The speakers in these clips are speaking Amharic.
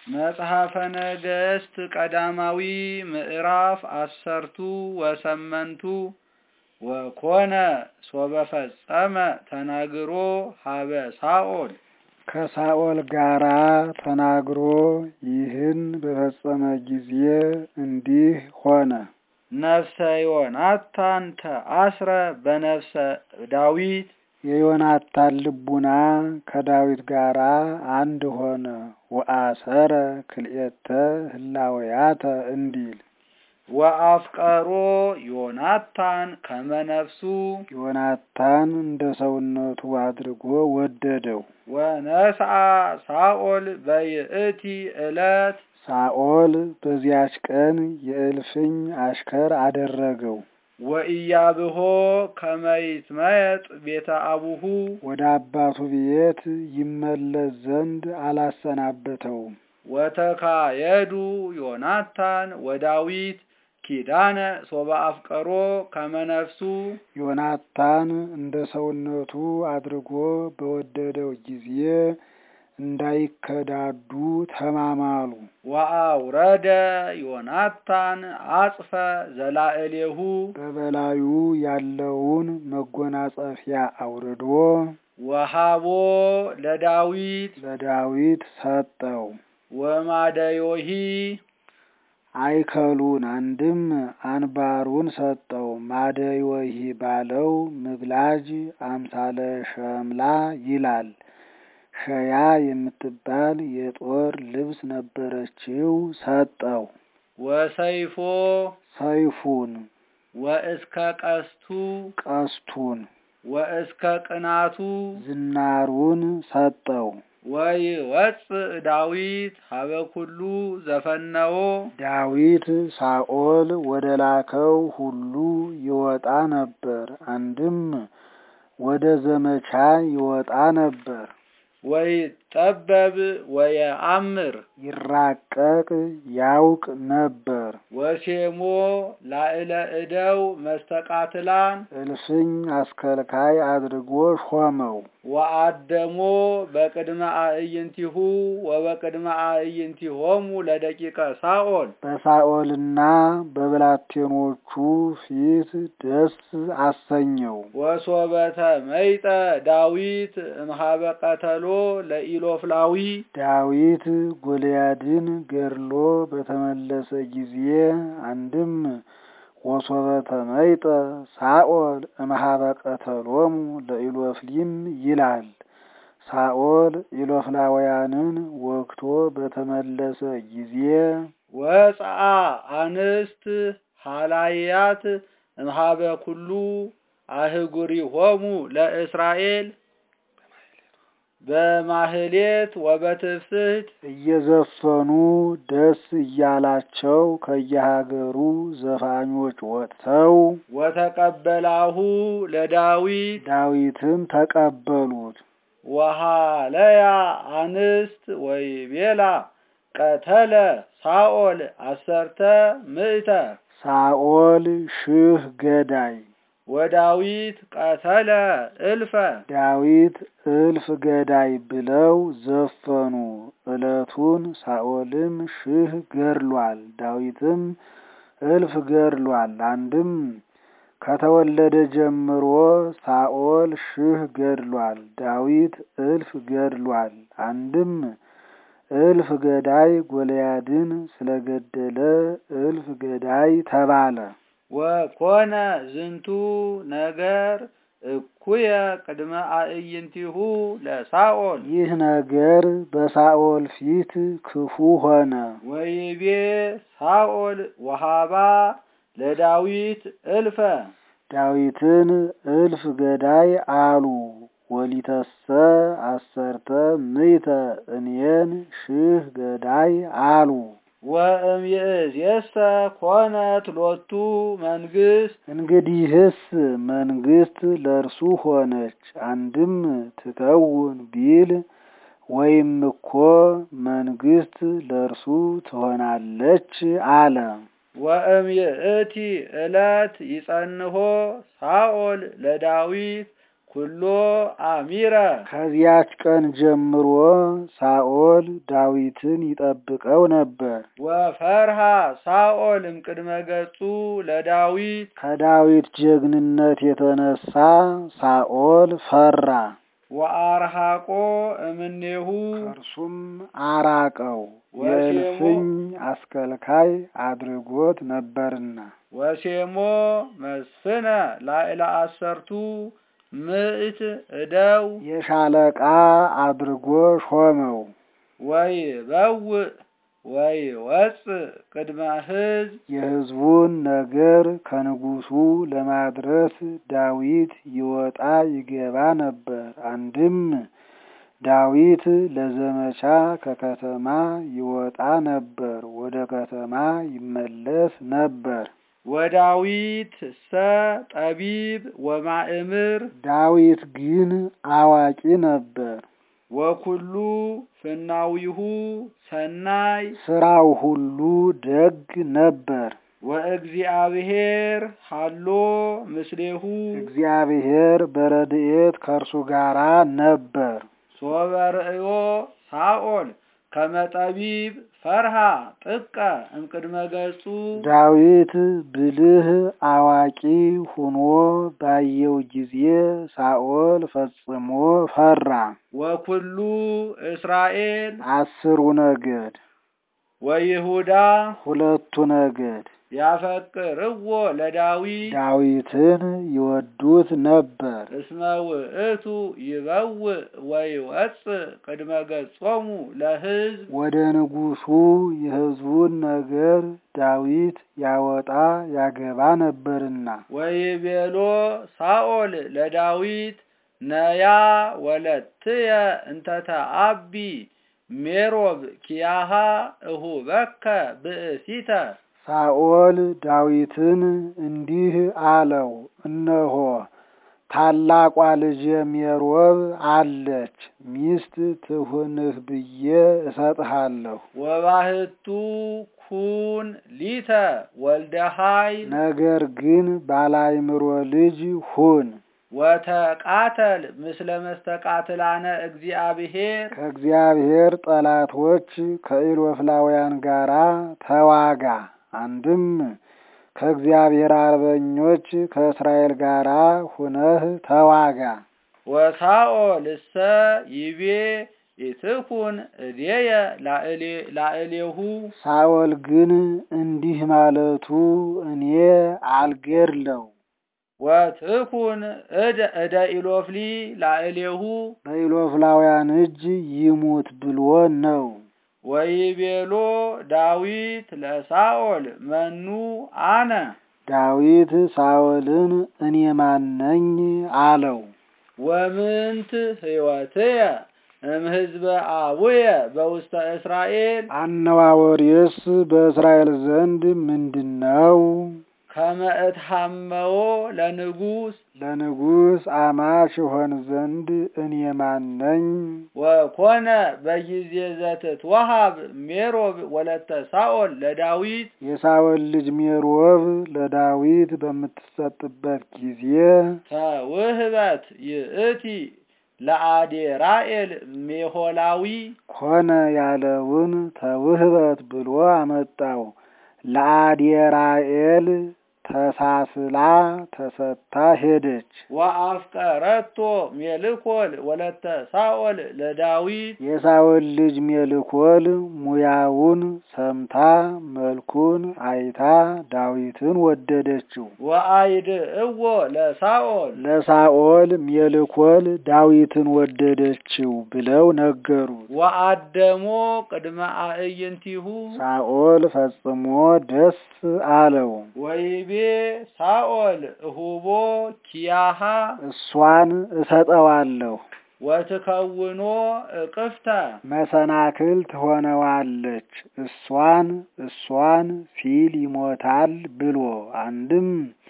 መጽሐፈ ነገሥት ቀዳማዊ ምዕራፍ አሰርቱ ወሰመንቱ ወኮነ ሶበ ፈጸመ ተናግሮ ሀበ ሳኦል ከሳኦል ጋራ ተናግሮ ይህን በፈጸመ ጊዜ እንዲህ ሆነ። ነፍሰ ዮናታን ተአስረ በነፍሰ ዳዊት የዮናታን ልቡና ከዳዊት ጋራ አንድ ሆነ። ወአሰረ ክልኤተ ህላወያተ እንዲል ወአፍቀሮ ዮናታን ከመነፍሱ ዮናታን እንደ ሰውነቱ አድርጎ ወደደው። ወነስአ ሳኦል በይእቲ ዕለት ሳኦል በዚያች ቀን የእልፍኝ አሽከር አደረገው። ወኢያብሆ ከመይትመየጥ ቤተ አቡሁ ወደ አባቱ ቤት ይመለስ ዘንድ አላሰናበተውም። ወተካየዱ ዮናታን ወዳዊት ኪዳነ ሶበ አፍቀሮ ከመነፍሱ ዮናታን እንደ ሰውነቱ አድርጎ በወደደው ጊዜ እንዳይከዳዱ ተማማሉ። ወአውረደ ዮናታን አጽፈ ዘላዕሌሁ በበላዩ ያለውን መጎናጸፊያ አውርዶ ወሃቦ ለዳዊት ለዳዊት ሰጠው። ወማደዮሂ አይከሉን አንድም አንባሩን ሰጠው። ማደዮሂ ባለው ምግላጅ አምሳለ ሸምላ ይላል። ሸያ የምትባል የጦር ልብስ ነበረችው፣ ሰጠው። ወሰይፎ ሰይፉን፣ ወእስከ ቀስቱ ቀስቱን፣ ወእስከ ቅናቱ ዝናሩን ሰጠው። ወይወፅእ ዳዊት ሀበ ኩሉ ዘፈነዎ ዳዊት ሳኦል ወደ ላከው ሁሉ ይወጣ ነበር። አንድም ወደ ዘመቻ ይወጣ ነበር። ወይጠበብ ወየአምር ይራቀቅ ያውቅ ነበር። ወሴሞ ላዕለ እደው መስተቃትላን እልፍኝ አስከልካይ አድርጎ ሾመው። ወአደሞ በቅድመ አዕይንቲሁ ወበቅድመ አዕይንቲሆሙ ለደቂቀ ሳኦል በሳኦልና በብላቴኖቹ ፊት ደስ አሰኘው። ወሶበተ መይጠ ዳዊት እምሃበ ቀተሎ ለኢሎፍላዊ ዳዊት ጎልያድን ገድሎ በተመለሰ ጊዜ አንድም ወሶበተ መይጠ ሳኦል እምሃበ ቀተሎሙ ለኢሎፍሊም ይላል። ሳኦል ኢሎፍላውያንን ወግቶ በተመለሰ ጊዜ ወፀአ አንስት ሃላያት እምሃበ ኩሉ አህጉሪሆሙ ለእስራኤል በማህሌት ወበትፍስሕት እየዘፈኑ ደስ እያላቸው ከየሀገሩ ዘፋኞች ወጥተው ወተቀበላሁ ለዳዊት ዳዊትን ተቀበሉት። ወሃለያ አንስት ወይቤላ ቀተለ ሳኦል አሰርተ ምእተ ሳኦል ሺህ ገዳይ ወዳዊት ቀተለ እልፈ ዳዊት እልፍ ገዳይ ብለው ዘፈኑ። ዕለቱን ሳኦልም ሺህ ገድሏል፣ ዳዊትም እልፍ ገድሏል። አንድም ከተወለደ ጀምሮ ሳኦል ሺህ ገድሏል፣ ዳዊት እልፍ ገድሏል። አንድም እልፍ ገዳይ ጎልያድን ስለገደለ እልፍ ገዳይ ተባለ። ወኮነ ዝንቱ ነገር እኩየ ቅድመ አዕይንቲሁ ለሳኦል ይህ ነገር በሳኦል ፊት ክፉ ሆነ። ወይቤ ሳኦል ወሃባ ለዳዊት እልፈ ዳዊትን እልፍ ገዳይ አሉ። ወሊተሰ አሰርተ ምይተ እኔን ሺህ ገዳይ አሉ። ወእምይእዜሰ ኮነት ሎቱ መንግስት እንግዲህስ መንግስት ለእርሱ ሆነች። አንድም ትከውን ቢል ወይም እኮ መንግስት ለእርሱ ትሆናለች አለ። ወእምይእቲ ዕለት ይጸንሆ ሳኦል ለዳዊት ኩሎ አሚረ ከዚያች ቀን ጀምሮ ሳኦል ዳዊትን ይጠብቀው ነበር። ወፈርሃ ሳኦል እምቅድመ ገጹ ለዳዊት ከዳዊት ጀግንነት የተነሳ ሳኦል ፈራ፣ ወአርሃቆ እምኔሁ ከእርሱም አራቀው፣ የእልፍኝ አስከልካይ አድርጎት ነበርና። ወሴሞ መስፍነ ላዕለ አሰርቱ ምዕት እደው የሻለቃ አድርጎ ሾመው። ወይ በውእ ወይ ወፅእ ቅድመ ሕዝብ የሕዝቡን ነገር ከንጉሱ ለማድረስ ዳዊት ይወጣ ይገባ ነበር። አንድም ዳዊት ለዘመቻ ከከተማ ይወጣ ነበር፣ ወደ ከተማ ይመለስ ነበር። ወዳዊት ሰ ጠቢብ ወማእምር ዳዊት ግን አዋቂ ነበር። ወኩሉ ፍናዊሁ ሰናይ ስራው ሁሉ ደግ ነበር። ወእግዚአብሔር ሃሎ ምስሌሁ እግዚአብሔር በረድኤት ከእርሱ ጋራ ነበር። ሶበ ርእዮ ሳኦል ከመ ጠቢብ ፈርሃ ጥቀ እምቅድመ ገጹ ዳዊት ብልህ አዋቂ ሁኖ ባየው ጊዜ ሳኦል ፈጽሞ ፈራ። ወኩሉ እስራኤል አስሩ ነገድ ወይሁዳ ሁለቱ ነገድ ያፈቅርዎ ለዳዊት ዳዊትን ይወዱት ነበር። እስመ ውእቱ ይበውእ ወይወፅእ ቅድመ ገጾሙ ለሕዝብ ወደ ንጉሱ የሕዝቡን ነገር ዳዊት ያወጣ ያገባ ነበርና። ወይቤሎ ሳኦል ለዳዊት ነያ ወለትየ እንተተአቢ ሜሮብ ኪያሃ እሁበከ ብእሲተ ሳኦል ዳዊትን እንዲህ አለው፣ እነሆ ታላቋ ልጄ ሜሮብ አለች፣ ሚስት ትሁንህ ብዬ እሰጥሃለሁ። ወባህቱ ኩን ሊተ ወልደ ኃይል ነገር ግን ባላይምሮ ልጅ ሁን፣ ወተቃተል ምስለ መስተቃትላነ እግዚአብሔር ከእግዚአብሔር ጠላቶች ከኢሎፍላውያን ጋራ ተዋጋ። አንድም ከእግዚአብሔር አርበኞች ከእስራኤል ጋራ ሁነህ ተዋጋ። ወሳኦል እሰ ይቤ ኢትኩን እዴየ ላዕሌሁ ሳኦል ግን እንዲህ ማለቱ እኔ አልገድለው ወትኩን እደ ኢሎፍሊ ላዕሌሁ በኢሎፍላውያን እጅ ይሙት ብሎ ነው። ወይቤሎ ዳዊት ለሳኦል መኑ አነ ዳዊት ሳኦልን እኔ ማነኝ አለው። ወምንት ሕይወትየ እምሕዝበ አቡየ በውስተ እስራኤል አነዋወሬስ በእስራኤል ዘንድ ምንድን ነው? ከመ እትሐመዎ ለንጉሥ ለንጉሥ አማች ሆን ዘንድ እኔ ማነኝ? ወኮነ በጊዜ ዘትትወሃብ ሜሮብ ወለተ ሳኦል ለዳዊት የሳኦል ልጅ ሜሮብ ለዳዊት በምትሰጥበት ጊዜ ተውህበት ይእቲ ለአዴራኤል ሜሆላዊ ኮነ ያለውን ተውህበት ብሎ አመጣው። ለአዴራኤል ተሳስላ ተሰጥታ ሄደች። ወአፍቀረቶ ሜልኮል ወለተ ሳኦል ለዳዊት የሳኦል ልጅ ሜልኮል ሙያውን ሰምታ መልኩን አይታ ዳዊትን ወደደችው። ወአይድ እዎ ለሳኦል ለሳኦል ሜልኮል ዳዊትን ወደደችው ብለው ነገሩት። ወአደሞ ቅድመ አዕይንቲሁ ሳኦል ፈጽሞ ደስ አለው። ወይቤ ሳኦል እሁቦ ኪያሃ እሷን እሰጠዋለሁ ወትከውኖ እቅፍተ መሰናክል ትሆነዋለች እሷን እሷን ሲል ይሞታል ብሎ አንድም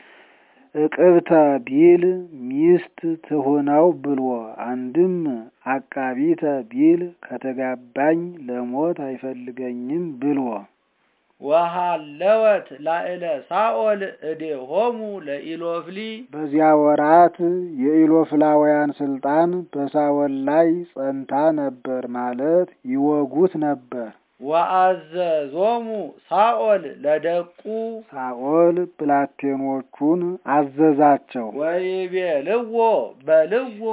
እቅብተ ቢል ሚስት ትሁነው ብሎ አንድም አቃቢተ ቢል ከተጋባኝ ለሞት አይፈልገኝም ብሎ ወሃለወት ላዕለ ሳኦል እዴሆሙ ለኢሎፍሊ በዚያ ወራት የኢሎፍላውያን ስልጣን በሳኦል ላይ ጸንታ ነበር ማለት ይወጉት ነበር። ወአዘዞሙ ሳኦል ለደቁ ሳኦል ብላቴኖቹን አዘዛቸው። ወይቤልዎ በልዎ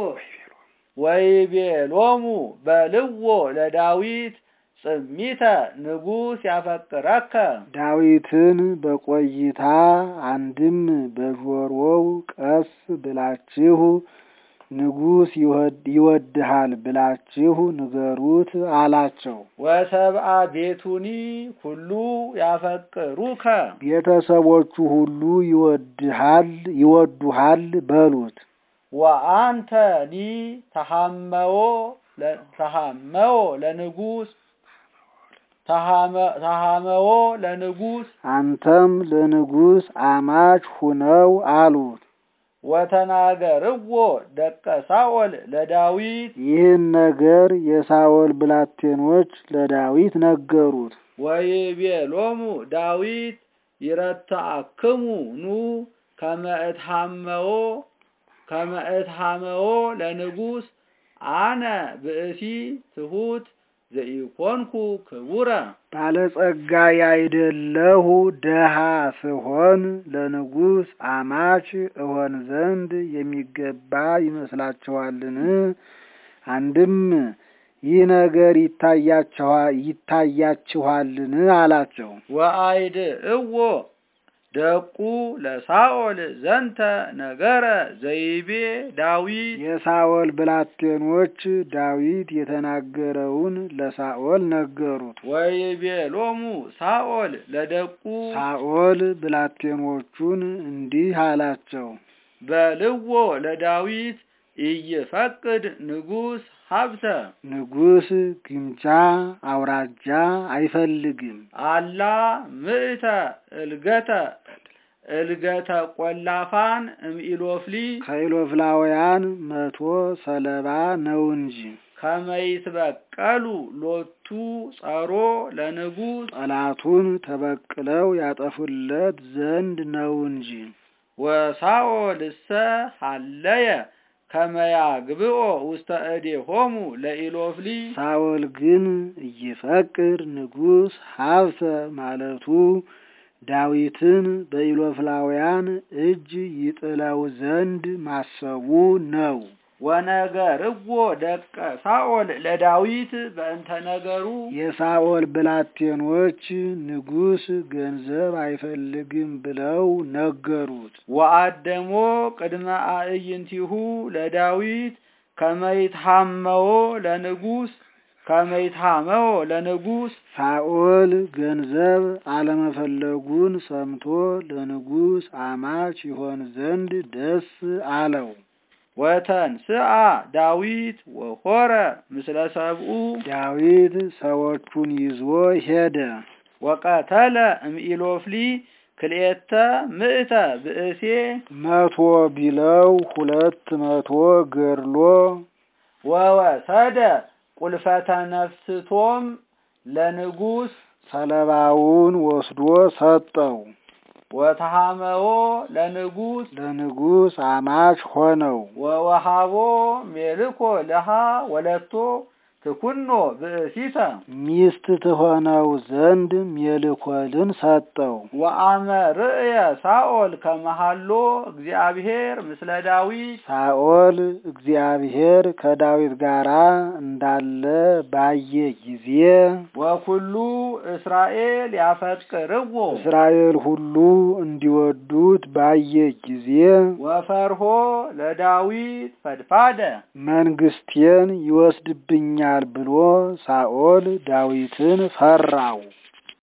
ወይቤሎሙ በልዎ ለዳዊት ጽሚተ ንጉሥ ያፈቅረከ ዳዊትን በቆይታ አንድም በጆሮው ቀስ ብላችሁ ንጉሥ ይወድ- ይወድሃል ብላችሁ ንገሩት አላቸው። ወሰብአ ቤቱኒ ሁሉ ያፈቅሩከ ቤተሰቦቹ ሁሉ ይወድሃል ይወዱሃል በሉት። ወአንተኒ ተሐመዎ ለ- ተሐመዎ ለንጉሥ ተሐመ- ተሐመዎ ለንጉሥ አንተም ለንጉሥ አማች ሁነው አሉት። ወተናገርዎ ደቀ ሳኦል ለዳዊት ይህን ነገር የሳኦል ብላቴኖች ለዳዊት ነገሩት። ወይቤሎሙ ዳዊት ይረትአክሙ ኑ ከመ እትሐመዎ ከመ እትሐመዎ ለንጉሥ አነ ብእሲ ትሑት ዘኢኮንኩ ክቡረ ባለጸጋ ያይደለሁ ደሃ ስሆን ለንጉሥ አማች እሆን ዘንድ የሚገባ ይመስላችኋልን? አንድም ይህ ነገር ይታያችኋ- ይታያችኋልን? አላቸው። ወአይድ እዎ ደቁ ለሳኦል ዘንተ ነገረ ዘይቤ ዳዊት የሳኦል ብላቴኖች ዳዊት የተናገረውን ለሳኦል ነገሩት። ወይቤሎሙ ሳኦል ለደቁ ሳኦል ብላቴኖቹን እንዲህ አላቸው። በልዎ ለዳዊት ኢይፈቅድ ንጉሥ ሀብተ ንጉሥ ግምጃ አውራጃ አይፈልግም። አላ ምእተ እልገተ እልገተ ቆላፋን እምኢሎፍሊ ከኢሎፍላውያን መቶ ሰለባ ነው እንጂ ከመይትበቀሉ ሎቱ ጸሮ ለንጉሥ ጠላቱን ተበቅለው ያጠፉለት ዘንድ ነው እንጂ። ወሳኦልሰ ሀለየ ከመያግብኦ ውስተ እዴሆሙ ለኢሎፍሊ ሳኦል ግን እይፈቅድ ንጉሥ ሀብተ ማለቱ ዳዊትን በኢሎፍላውያን እጅ ይጥለው ዘንድ ማሰቡ ነው። ወነገርዎ ደቀ ሳኦል ለዳዊት በእንተ ነገሩ የሳኦል ብላቴኖች ንጉሥ ገንዘብ አይፈልግም ብለው ነገሩት። ወአደሞ ቅድመ አዕይንቲሁ ለዳዊት ከመይትሐመዎ ለንጉሥ ከመይትሐመዎ ለንጉሥ ሳኦል ገንዘብ አለመፈለጉን ሰምቶ ለንጉሥ አማች ይሆን ዘንድ ደስ አለው። ወተንስአ ዳዊት ወሆረ ምስለ ሰብኡ ዳዊት ሰዎቹን ይዞ ሄደ። ወቀተለ እምኢሎፍሊ ክልኤተ ምእተ ብእሴ መቶ ቢለው ሁለት መቶ ገድሎ ወወሰደ ቁልፈተ ነፍስቶም ለንጉሥ ሰለባውን ወስዶ ሰጠው። ወተሐመዎ ለንጉሥ ለንጉሥ አማች ሆነው። ወወሃቦ ሜልኮ ለሃ ወለቶ ትኩኖ ብእሲተ ሚስት ትሆነው ዘንድ ሜልኮልን ሰጠው። ወአመ ርእየ ሳኦል ከመሃሎ እግዚአብሔር ምስለ ዳዊት ሳኦል እግዚአብሔር ከዳዊት ጋር እንዳለ ባየ ጊዜ ወኩሉ እስራኤል ያፈቅርዎ እስራኤል ሁሉ እንዲወዱት ባየ ጊዜ ወፈርሆ ለዳዊት ፈድፋደ መንግስቴን ይወስድብኛል ብሎ ሳኦል ዳዊትን ፈራው።